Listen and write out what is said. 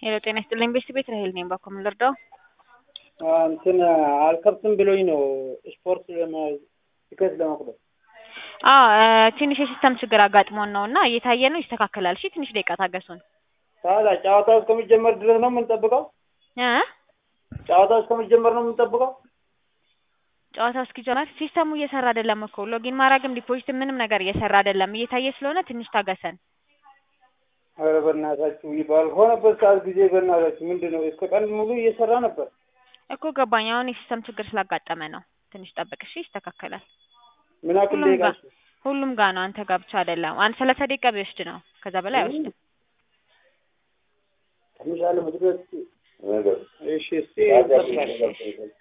ሄሎ ጤና ይስጥልኝ ቤት ቤት ራሄል ነኝ። ባኮ ምን ልርዳው? እንትን አልከብትም ብሎኝ ነው ስፖርት ቲኬት ለመቁረጥ። አዎ ትንሽ የሲስተም ችግር አጋጥሞን ነው እና እየታየ ነው፣ ይስተካከላል። እሺ ትንሽ ደቂቃ ታገሱን። ታዲያ ጨዋታው እስከሚጀመር ድረስ ነው የምንጠብቀው? እ ጨዋታው እስከሚጀመር ነው የምንጠብቀው? ጨዋታው እስኪጀመር ሲስተሙ እየሰራ አይደለም እኮ ሎጊን ማድረግም ዲፖዚት ምንም ነገር እየሰራ አይደለም። እየታየ ስለሆነ ትንሽ ታገሰን። ኧረ በእናታችሁ ባልሆነበት ሰዓት ጊዜ በእናታችሁ ምንድን ነው? እስከ ቀን ሙሉ እየሰራ ነበር እኮ ገባኝ። አሁን የሲስተም ችግር ስላጋጠመ ነው። ትንሽ ጠብቅ እሺ፣ ይስተካከላል። ምን ያክል ሁሉም ደቂቃ? ጋር ሁሉም ጋር ነው። አንተ ጋር ብቻ አይደለም። አንድ ሰላሳ ደቂቃ ቢወስድ ነው፣ ከዛ በላይ አይወስድም። ትንሽ አለ መድረስ እሺ፣ እስቲ